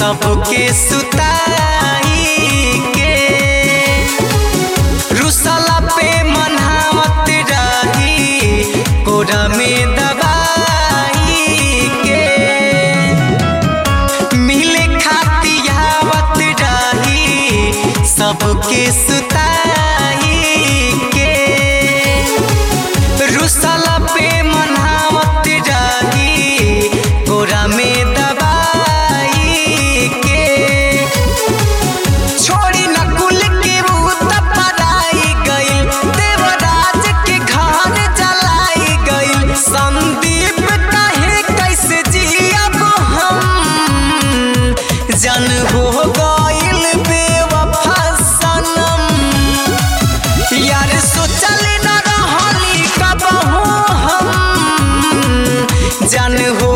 सबके सुताई के रुसला पे मनावत रही कोरा में दबाई के मिले खातियावत रही सबके सुताई के रुसला पे मनावत रही कोरा में दबाई के छोड़ी नकुल के भूत पराई गई देवराज के घर जलाई गई संदीप कहे कैसे जियब हम जन हो गइल बेवफा सनम यार सोचल न रहली कबहू हम जन हो